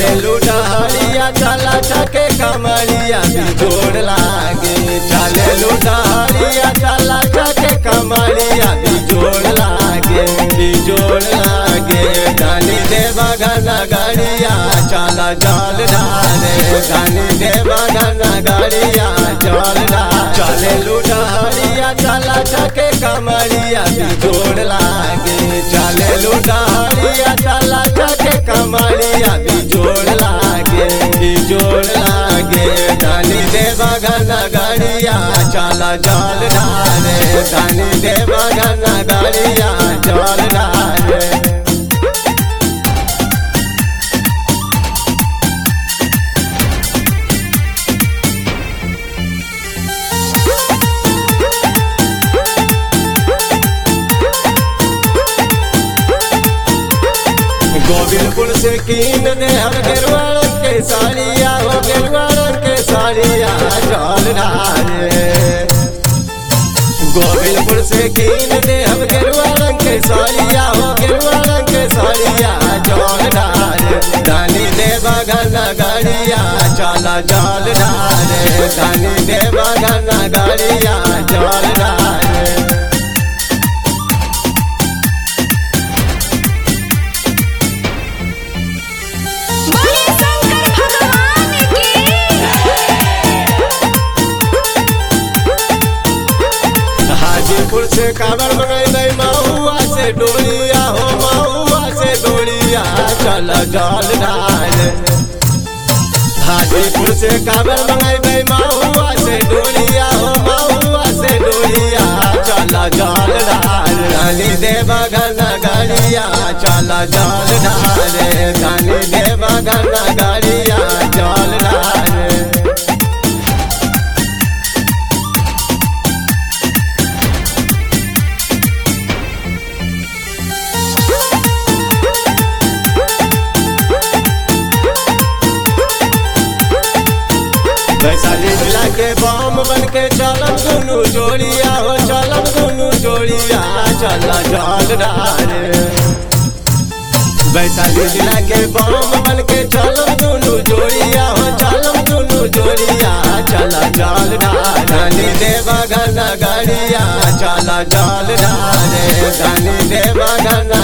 चले लुडहरिया चला चके कमरिया बिजोड़ लागे चले लुडहरिया चला चके कमरिया बिजोड़ लागे बिजोड़ लागे धनी देवा घन गड़िया चला जल डाले धनी देवा घन गड़िया जल डाले चले लुडहरिया चला चके कमरिया बिजोड़ लागे चले लुडहरिया चला चके कमरिया बिजोड़ लागे बिजोड़ लागे धनी देवा घन गड़िया चला जल डाले धनी देवा घन गड़िया जल डाले गोविंदपुर से कीन दे हम गेरुआ रंग के साड़िया हो गेरुआ रंग के साड़िया जल डाले गोविंदपुर से कीन दे हम गेरुआ रंग के साड़िया हो गेरुआ रंग के साड़िया जल डाले धनी देवा घन गड़िया चला जल डाले धनी देवा घन गड़िया जल डाले बोले शंकर भगवान की हाजीपुर से काबर मंगेबै महुआ से डोलिया हो महुआ से डोलिया चल जल डाल हाजीपुर से काबर मंगेबै महुआ से डोलिया हो महुआ से डोलिया चल जल डाल धनी देवा घन गड़िया चल जल डाल धनी देवा घन गड़िया जल डाल वैशाली जिला के बम बन के चलम दुनू जोड़िया हो चलम दुनू जोड़िया चल जल डाले वैशाली जिला के बम बन के चलम दुनू जोड़िया हो चलम दुनू जोड़िया चल जल डाले धनी देवा घन गड़िया चल जल डाले धनी देवा घन